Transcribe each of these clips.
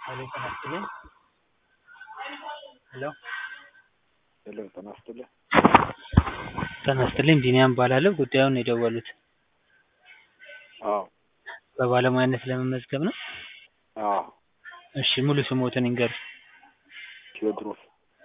ሄሎ ጤና ይስጥልኝ። ሄሎ ሄሎ ጤና ይስጥልኝ። ጤና ይስጥልኝ ቢኒያም እባላለሁ። ጉዳዩን የደወሉት አዎ በባለሙያነት ለመመዝገብ ነው? አዎ እሺ ሙሉ ስሞትን ይንገሩኝ? ቴዎድሮስ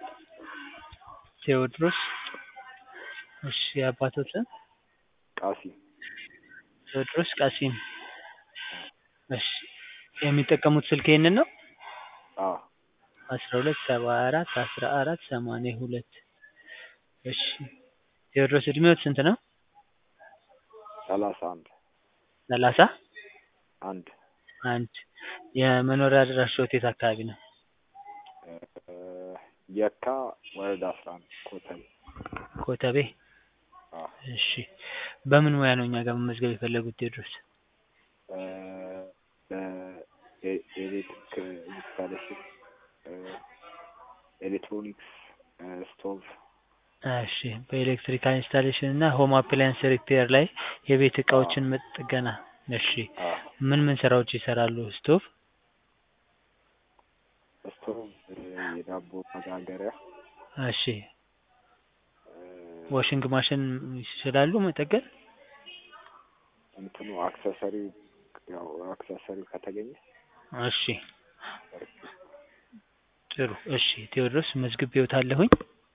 ቴዎድሮስ እሺ የአባቶት ስም? ቃሲም ቴዎድሮስ ቃሲም እሺ የሚጠቀሙት ስልክ ይሄንን ነው? አዎ አስራ ሁለት ሰባ አራት አስራ አራት ሰማንያ ሁለት እሺ ቴዎድሮስ እድሜዎት ስንት ነው? ሰላሳ አንድ ሰላሳ አንድ አንድ የመኖሪያ አድራሻዎት የት አካባቢ ነው? የካ ወረዳ አስራ አንድ ኮተቤ ኮተቤ አዎ እሺ በምን ሙያ ነው እኛ ጋር መመዝገብ የፈለጉት ቴዎድሮስ? በኤሌክትሪክ ኢንስታሌሽን ኤሌክትሮኒክስ ስቶቭ እሺ በኤሌክትሪካል ኢንስታሌሽን እና ሆም አፕላያንስ ሪፔር ላይ የቤት እቃዎችን ጥገና እሺ አዎ ምን ምን ስራዎች ይሰራሉ? ስቶቭ ስቶቭ የዳቦ መጋገሪያ እሺ ዋሽንግ ማሽን ይችላሉ መጠገን? እንትኑ አክሰሰሪው ያው አክሰሰሪው ከተገኘ እሺ ጥሩ እሺ ቴዎድሮስ መዝግቤዎታለሁኝ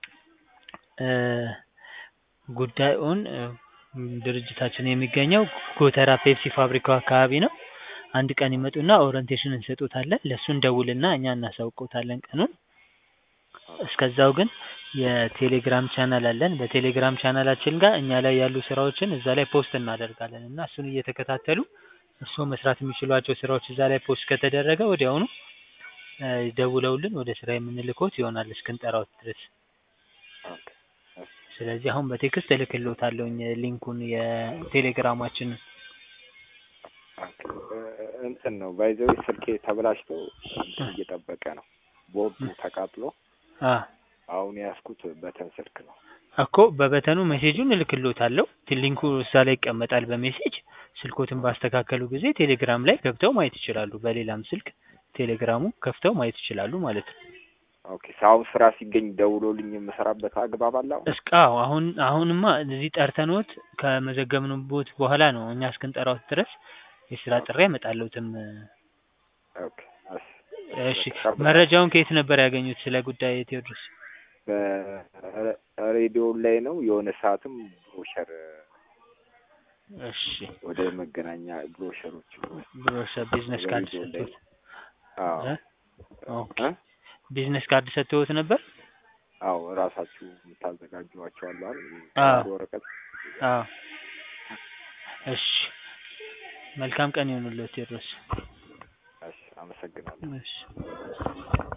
ጉዳዩን ድርጅታችን የሚገኘው ጎተራ ፔፕሲ ፋብሪካው አካባቢ ነው። አንድ ቀን ይመጡና ኦሪንቴሽን እንሰጦታለን ለእሱ እንደውልና እኛ እናሳውቅዎታለን ቀኑን። እስከዛው ግን የቴሌግራም ቻናል አለን በቴሌግራም ቻናላችን ጋር እኛ ላይ ያሉ ስራዎችን እዛ ላይ ፖስት እናደርጋለን እና እሱን እየተከታተሉ እርስዎ መስራት የሚችሏቸው ስራዎች እዛ ላይ ፖስት ከተደረገ ወዲያውኑ ደውለውልን ወደ ስራ የምንልክዎት ይሆናል እስክንጠራዎት ድረስ። ኦኬ እሺ ስለዚህ አሁን በቴክስት እልክልዎታለሁኝ ሊንኩን የቴሌግራማችንን። ኦኬ እንትን ነው ባይ ዘ ዌይ ስልኬ ተበላሽቶ እንትን እየጠበቀ ነው ቦርዱ ተቃጥሎ አ አሁን የያዝኩት በተን ስልክ ነው። እኮ በበተኑ ሜሴጁን እልክልዎታለሁ ሊንኩ እዛ ላይ ይቀመጣል በሜሴጅ ስልክዎትን ባስተካከሉ ጊዜ ቴሌግራም ላይ ገብተው ማየት ይችላሉ። በሌላም ስልክ ቴሌግራሙ ከፍተው ማየት ይችላሉ ማለት ነው። ኦኬ አሁን ስራ ሲገኝ ደውሎልኝ የምሰራበት አግባብ አለ አሁን? እስከ አዎ አሁን አሁንማ እዚህ ጠርተንዎት ከመዘገብንቦት በኋላ ነው እኛ እስክንጠራዎት ድረስ የስራ ጥሪ አይመጣልዎትም። ኦኬ እሺ እሺ መረጃውን ከየት ነበር ያገኙት ስለ ጉዳይ ቴዎድሮስ? በሬዲዮ ላይ ነው የሆነ ሰዓትም ብሮሸር እሺ ወደ መገናኛ ብሮሸሮች ብሮሸር ቢዝነስ ካርድ ሬዲዮ ላይ ሰጥተውት አዎ እ ኦኬ እ ቢዝነስ ካርድ ሰጥተውት ነበር? አዎ እራሳችሁ የምታዘጋጇቸው አሉ አይደል? አዎ ወረቀት አዎ እሺ መልካም ቀን ይሁንልዎት ቴዎድሮስ። እሺ አመሰግናለሁ። እሺ